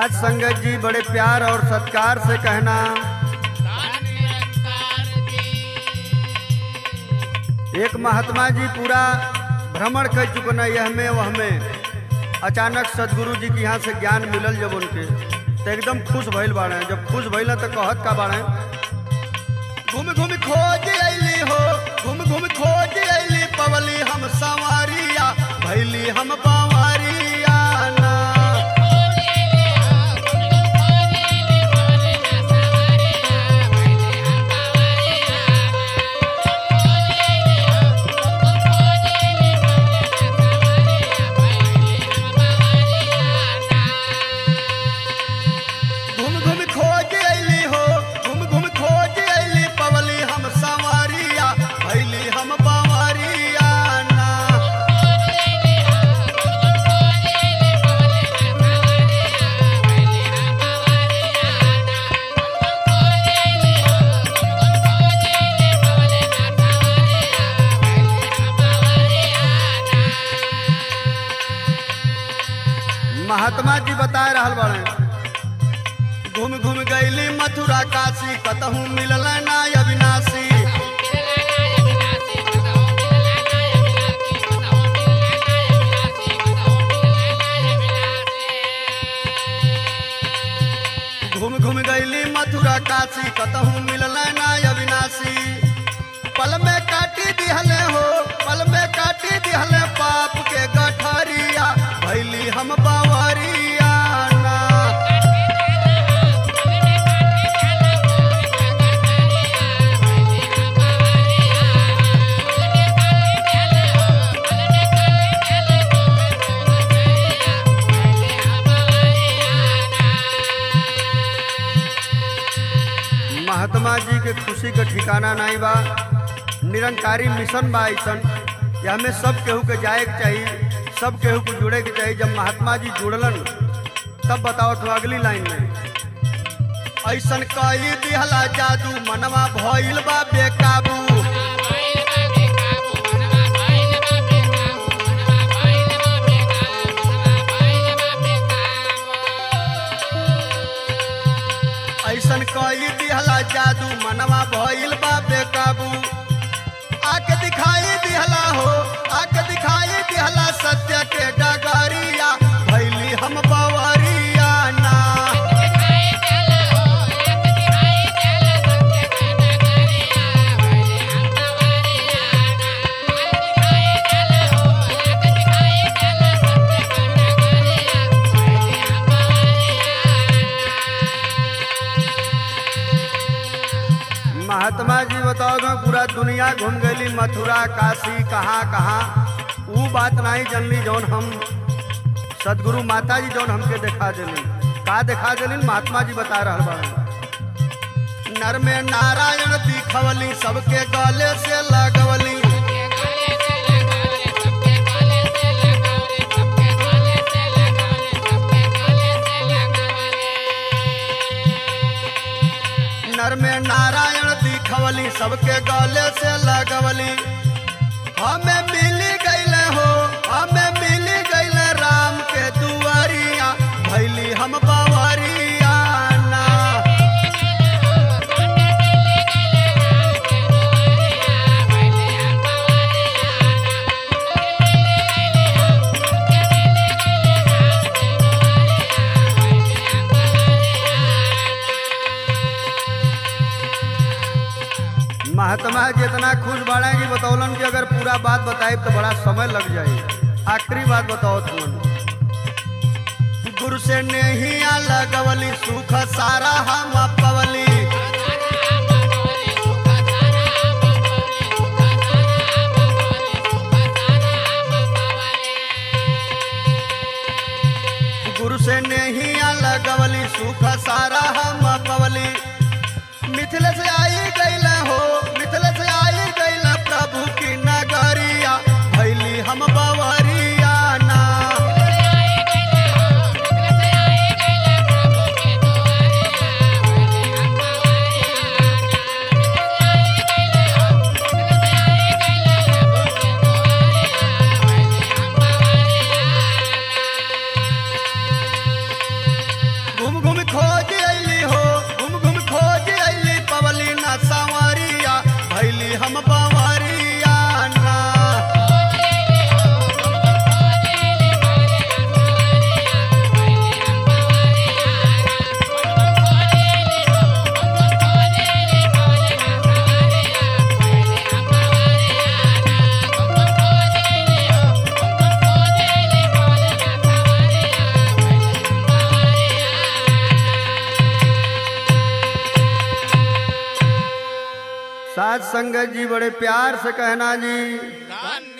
राज संगत जी बड़े प्यार और सत्कार से कहना एक महात्मा जी पूरा भ्रमण कर चुकना यह में वह में अचानक सदगुरु जी के यहाँ से ज्ञान मिलल जब उनके तो एकदम खुश भइल बाड़े जब खुश भइल तो कहत का बाड़े घूम घूम खोज अली हो घूम घूम खोज अली पवली हम संवारिया भैली हम पवारिया ना घूम घूम खोज अली हो घूम घूम खोज अली पवली हम संवारिया भैली हम पवारिया ना महात्मा जी बता रहल बड़े घूम घूम गईली मथुरा काशी कतहू मिलल ना अविनाशी घूम घूम गईली मथुरा काशी कतहू मिलल ना अविनाशी पल में काटी दिहले हो पल में काटी दिहले पाप के गठरिया भैली हम बावरिया ना महात्मा जी के खुशी के ठिकाना नहीं बा निरंकारी मिशन बा ऐसन या हमें सब केहू के जाए के चाहिए सब केहू को जुड़े के चाहिए जब महात्मा जी जुड़लन तब बताओ तो अगली लाइन में ऐसन कई दिहला जादू मनवा भइल बा बेकाबू ऐसन कई दिहला जादू मनवा भइल बा बेकाबू आके दिखाई दिहला हो आके दिखाई दिहला सत्य के डगरिया भैली हम बवरिया ना महात्मा जी बताओ तो पूरा दुनिया घूम गई मथुरा काशी कहाँ कहाँ वो बात नहीं जनली जौन हम सदगुरु माता जी जौन हमके दिखा दिली का दिखा दिली महात्मा जी बता रहा बा नर में नारायण दिखवली सबके गले से लगवली नर में नारायण दिखवली सबके गले से लगवली हमें मिली गईले हो हमें मिली गईले राम के दुआरिया भैली हम बवरिया ना महात्मा जी इतना खुश बाड़े कि बतौलन कि अगर पूरा बात बताए तो बड़ा समय लग जाए आखिरी बात बताओ तुम गुरु से नहीं लगवली सुख सारा हम पवली गुरु से नहीं लगवली सुख सारा हम पवली मिथिल से आई गईल हो मिथिल से आई गईल प्रभु की नगरिया भैली हम बवरिया ना साथ संगत जी बड़े प्यार से कहना जी धन्य